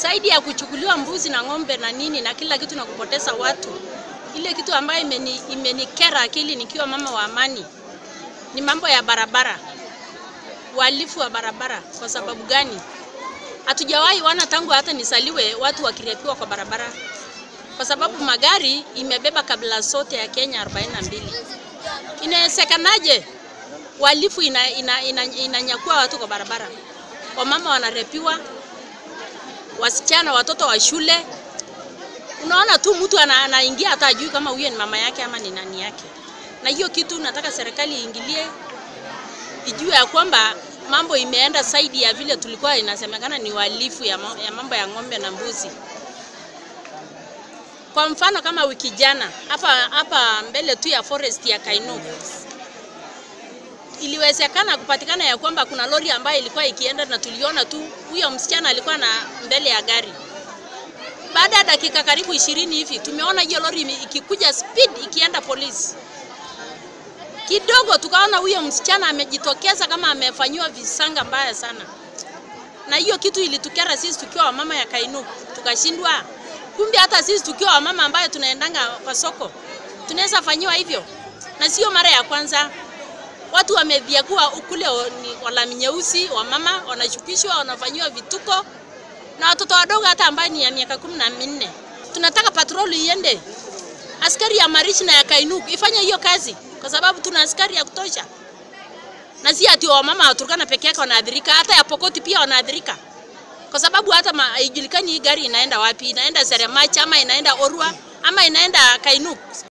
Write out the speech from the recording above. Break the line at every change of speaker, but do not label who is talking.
zaidi ya kuchukuliwa mbuzi na ng'ombe na nini na kila kitu na kupoteza watu. Ile kitu ambayo imeni, imenikera akili nikiwa mama wa amani ni mambo ya barabara, uhalifu wa barabara. Kwa sababu gani? Hatujawahi wana tangu hata nisaliwe watu wakirepiwa kwa barabara, kwa sababu magari imebeba kabila zote ya Kenya 42. Inawezekanaje uhalifu inanyakua ina, ina, ina, ina watu kwa barabara? Wamama wanarepiwa, wasichana, watoto wa shule. Unaona tu mtu anaingia hata ajui kama huyo ni mama yake ama ni nani yake. Na hiyo kitu nataka serikali iingilie, ijue ya kwamba mambo imeenda zaidi ya vile tulikuwa inasemekana ni uhalifu ya, ya mambo ya ng'ombe na mbuzi. Kwa mfano kama wiki jana hapa hapa mbele tu ya forest ya Kainuk iliwezekana kupatikana ya kwamba kuna lori ambayo ilikuwa ikienda na tuliona tu huyo msichana alikuwa na mbele ya gari. Baada ya dakika karibu ishirini hivi tumeona hiyo lori ikikuja speed ikienda polisi. Kidogo tukaona huyo msichana amejitokeza kama amefanyiwa visanga mbaya sana, na hiyo kitu ilitukera sisi tukiwa wamama ya Kainuk, tukashindwa kumbe hata sisi tukiwa wamama ambayo tunaendanga kwa soko tunaweza fanyiwa hivyo, na sio mara ya kwanza. Watu wameviagua kule ni walami nyeusi, wamama wanashukishwa, wanafanyiwa vituko na watoto wadogo hata ambayo ni ya miaka kumi na minne. Tunataka patroli iende, askari ya Marichi na ya Kainuk ifanye hiyo kazi, kwa sababu tuna askari ya kutosha, na si ati wamama wa Turkana peke yake wanaathirika, hata ya Pokoti pia wanaathirika kwa sababu hata haijulikani hii gari inaenda wapi, inaenda Seremach ama inaenda Orwa ama inaenda Kainuk.